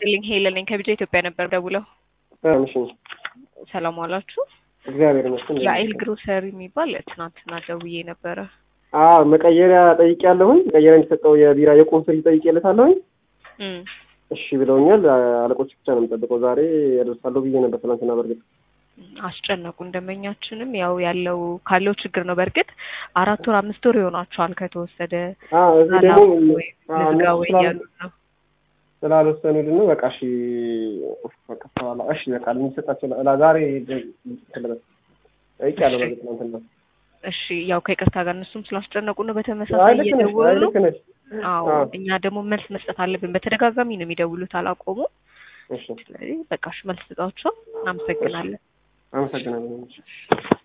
ይስጥልኝ ሄለን ነኝ ከቢጃ ኢትዮጵያ ነበር ደውለው። እሺ ሰላም ዋላችሁ። እግዚአብሔር ይመስገን። የአይል ግሮሰሪ የሚባል ትናንትና ደውዬ ነበረ። አዎ መቀየሪያ ጠይቄያለሁኝ። መቀየሪያ የሚሰጠው የቢራ የቁም ፍሪጅ ጠይቄለታለሁኝ። እም፣ እሺ ብለውኛል። አለቆች ብቻ ነው የምጠብቀው። ዛሬ ያደርሳለሁ ብዬ ነበር ትናንትና። በእርግጥ አስጨነቁን። ደንበኛችንም ያው ያለው ካለው ችግር ነው። በእርግጥ አራት ወር አምስት ወር ይሆናቸዋል ከተወሰደ አዎ እዚህ ደግሞ ወይ አዎ፣ ልዝጋ እነሱ ወይ ስላሉ- እያሉ ነው። ስላልወሰኑልን ነው። በቃ እሺ በቃ በኋላ እሺ በቃ የሚሰጣቸው ላ- ዛሬ ትልበት ጠይቄያለሁ። በእርግጥ ትናንትና። እሺ ያው ከይቅርታ ጋር እነሱም ስላስጨነቁ ነው። አይ በተመሳሳይ ልክ ነሽ፣ እየደወሉ አይ ነው። ልክ ነሽ። አዎ አዎ። እኛ ደግሞ መልስ መስጠት አለብን። በተደጋጋሚ ነው የሚደውሉት፣ አላቆሙ። እሺ ስለዚህ በቃ እሺ መልስ ስጣቸው። እናመሰግናለን። አመሰግናለሁ።